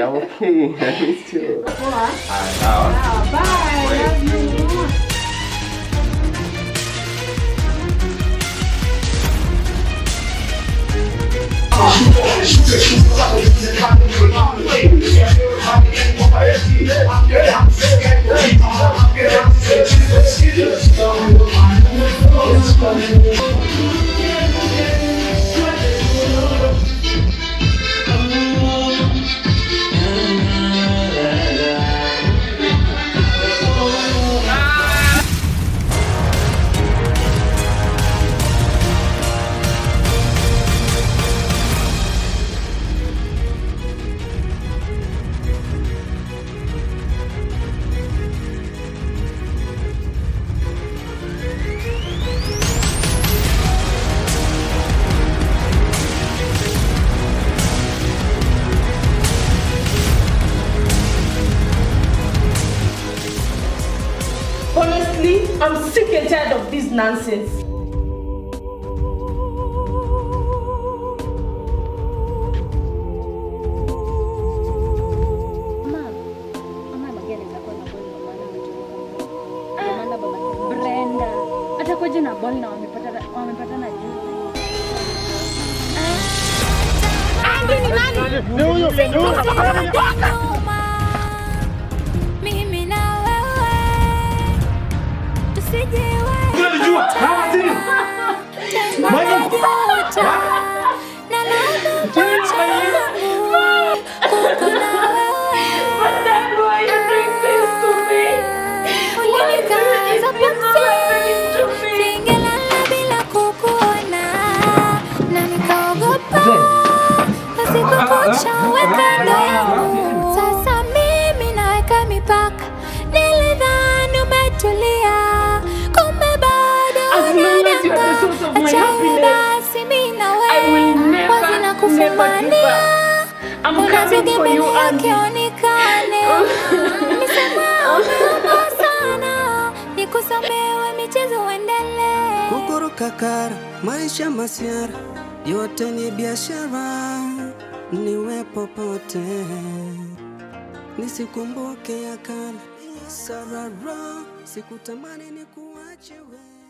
Yeah, I'm okay. I missed you. Poa. Ah, sawa. Ah, bye. Love you. Honestly, I'm sick and tired of this nonsense. Brenda atakuja na ball na wamepatana wamepatana juzi. Mimi na wewe tusijewe na labda kucha yangu kuko na wewe Dad, why are you doing this to me? ulinikaza pumzi singelala bila kukuona na nikaogopa usiku kucha uwe kando yangu sasa mimi naweka mipaka nilidhani umetulia kumbe bado As long as you are the source of my Achana happiness, basi mimi na I will wewe never, wazi na never give kufumania up. I'm coming for you, Andy. akionekane nisema umeomba sana nikusamewe michezo uendelee kukuruka kara, maisha masiara, yote ni biashara, niwe popote, nisikumbuke ya kale, sarara, sikutamani ni kuache wewe.